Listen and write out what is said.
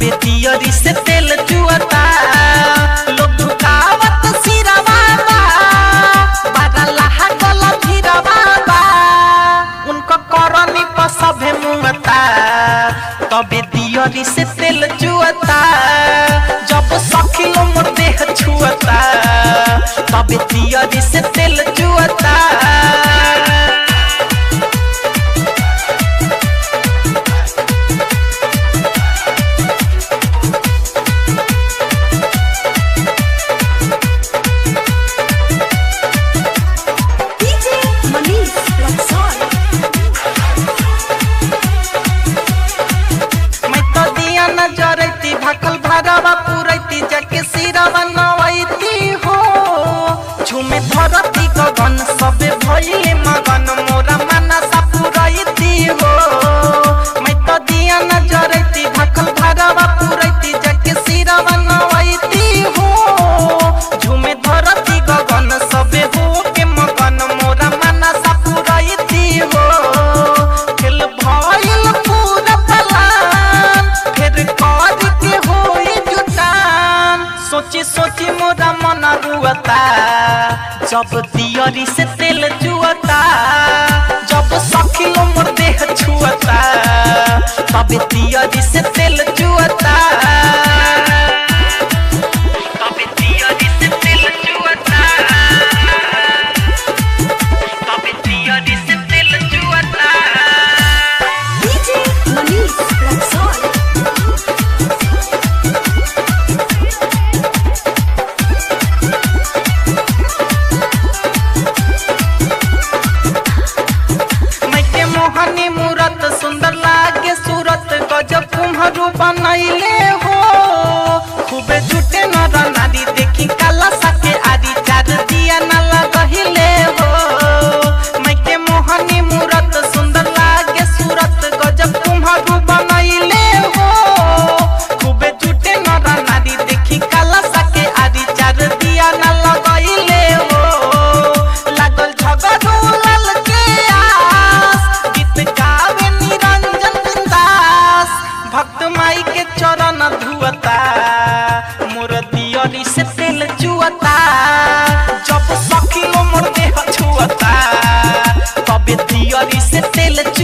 तबे दियरी से तेल चुअता लोग झुकावत सिरवा बा बारा लहा गल भीरवा बा उनको करनी पर सभे मुंगता तबे दियरी से तेल चुअता जब सखिलो मोर देह छुअता तबे दियरी से तेल चुअता DJ Manish Luxor. मैं तो दिया न जरैती भकल भरवा पुरैती जाके सिरवा नवैती हो झुमे धरती गगन सबे भइले मगन मोरा मनसा पुरैती हो मैं तो दिया न जरैती भकल भरवा पुरैती जाके सिरवा नवैती हो झुमे धरती गगन सबे हो के मगन मोरा मनसा पुरैती हो खेल भइल पूरा पलान फिर कर के होई जुटान सोची सोची मोरा मन रुअता जब दियरी से तेल जुअता जब सखिलो मोर देह छुअता तब दियरी से तेल जुअता तब दियरी से तेल जुअता तब दियरी से तेल जुअता DJ Manish Luxor. मैके मोहनी मूरत सुंदर लागे सूरत गजब कुम्हरू बनैले हो खूबे झूठे नर नारी देखी काला सके आदि चार दिया न लगहिले हो मैके मोहनी मूरत सुंदर लागे सूरत गजब कुम्हरू बनैले हो खूबे झूठे नर नारी देखी काला सके आदि चार दिया न लगहिले हो लागल झगड़ू लाल के आस गीत गावे निरंजन बिंदास भक्त माई के चरण धुअता मोर दियरी से तेल चुअता जब सखिलो मोर देह छुअता तबे दियरी से तेल